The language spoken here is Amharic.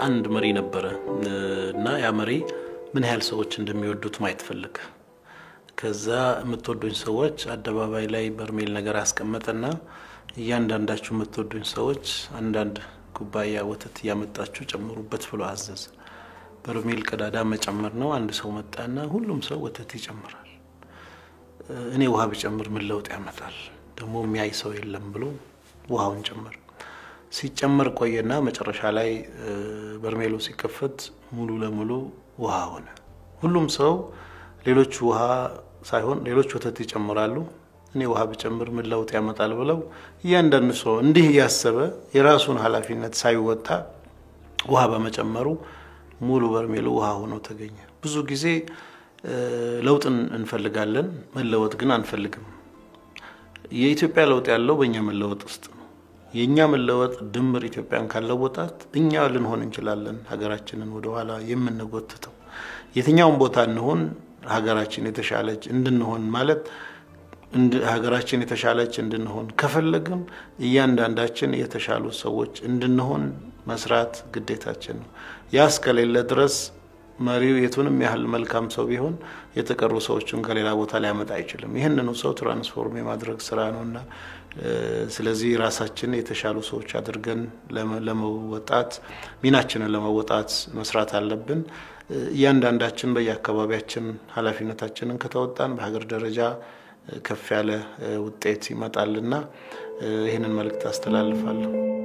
አንድ መሪ ነበረ እና ያ መሪ ምን ያህል ሰዎች እንደሚወዱት ማየት ፈለገ። ከዛ የምትወዱኝ ሰዎች አደባባይ ላይ በርሜል ነገር አስቀመጠና እያንዳንዳችሁ የምትወዱኝ ሰዎች አንዳንድ ኩባያ ወተት እያመጣችሁ ጨምሩበት ብሎ አዘዘ። በርሜል ቀዳዳ መጨመር ነው። አንድ ሰው መጣና ሁሉም ሰው ወተት ይጨምራል። እኔ ውሃ ብጨምር ምን ለውጥ ያመጣል? ደግሞ የሚያይ ሰው የለም ብሎ ውሃውን ጨመር። ሲጨመር ቆየና መጨረሻ ላይ በርሜሉ ሲከፈት ሙሉ ለሙሉ ውሃ ሆነ። ሁሉም ሰው ሌሎች ውሃ ሳይሆን ሌሎች ወተት ይጨምራሉ፣ እኔ ውሃ ብጨምር ምን ለውጥ ያመጣል ብለው እያንዳንዱ ሰው እንዲህ እያሰበ የራሱን ኃላፊነት ሳይወጣ ውሃ በመጨመሩ ሙሉ በርሜሉ ውሃ ሆኖ ተገኘ። ብዙ ጊዜ ለውጥን እንፈልጋለን፣ መለወጥ ግን አንፈልግም። የኢትዮጵያ ለውጥ ያለው በእኛ መለወጥ ውስጥ ነው። የእኛ መለወጥ ድምር ኢትዮጵያን ካለወጣት እኛ ልንሆን እንችላለን ሀገራችንን ወደኋላ የምንጎትተው። የትኛውም ቦታ እንሆን ሀገራችን የተሻለች እንድንሆን ማለት ሀገራችን የተሻለች እንድንሆን ከፈለግም እያንዳንዳችን የተሻሉ ሰዎች እንድንሆን መስራት ግዴታችን ነው። ያ እስከሌለ ድረስ መሪው የቱንም ያህል መልካም ሰው ቢሆን የተቀሩ ሰዎችን ከሌላ ቦታ ሊያመጣ አይችልም። ይህንኑ ሰው ትራንስፎርም የማድረግ ስራ ነው እና ስለዚህ ራሳችን የተሻሉ ሰዎች አድርገን ለመወጣት ሚናችንን ለመወጣት መስራት አለብን። እያንዳንዳችን በየአካባቢያችን ኃላፊነታችንን ከተወጣን በሀገር ደረጃ ከፍ ያለ ውጤት ይመጣልና ይህንን መልእክት አስተላልፋለሁ።